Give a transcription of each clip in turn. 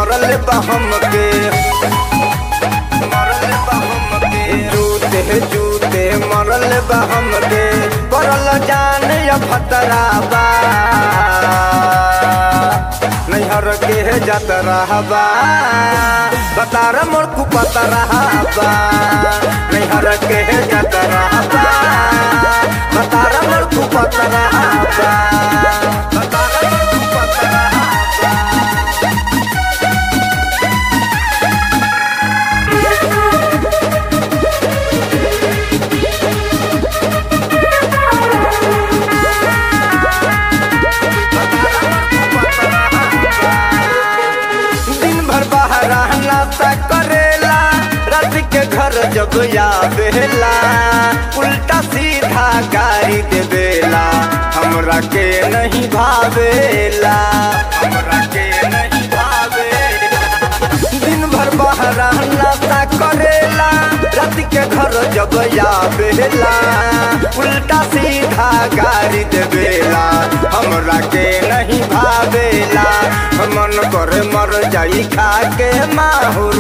मरल बहम के मरल बहम के जूते जूते मरल बहम के पड़ल जान या फतराबा नैहर के जत रहबा बतार मोर कुपत रहबा नैहर के जत रहबा बतार मोर कुपत रहबा बतार मोर कुपत रहबा दिन भर बाहर नाश्ता करेला रात के घर जब आवेला उल्टा सीधा गाड़ी देवेला हमरा के नहीं भावेला हमरा के नहीं भावेला दिन भर बाहर नाश्ता करेला रात के घर जब आवेला उल्टा सीधा गाड़ी देवेला हमरा के नहीं भावेला मन करे मर जाई खा के माहुर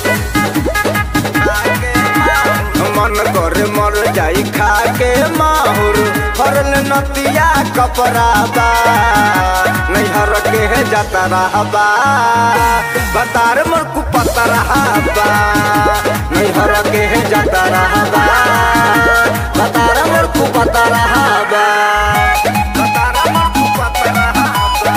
मन करे मर जाई खा के माहुर फरल नतिया कपड़ा बा नैहर के जाता रहबा बतार मोर कुपत रहबा नैहर के जाता रहबा बतार मोर कुपत रहबा बतार मोर कुपत रहबा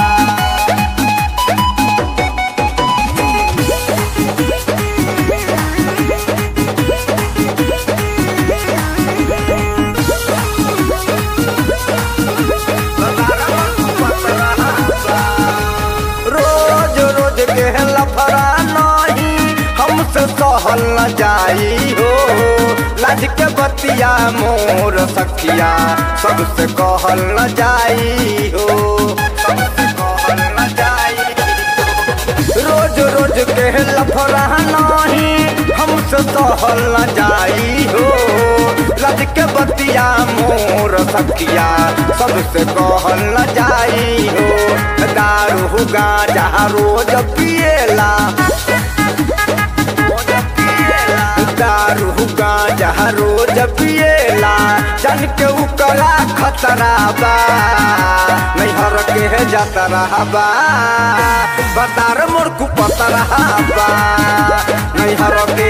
रोज रोज के लफड़ा नहीं हमसे सहल न जाई हो लाज के बतिया मोर सखिया सबसे कहल न जाई हो सबसे कहल न जाई रोज रोज के लफड़ा नहीं हमसे सहल न जाई हो लज के बतिया मोर सखिया सबसे कहल न जाई हो दारू गांजा रोज पिएला दारू गांजा रोज पिएला जन के उकरा खतरा बा नैहर के जाता रहबा बतार मोर कुपत रहबा नैहर के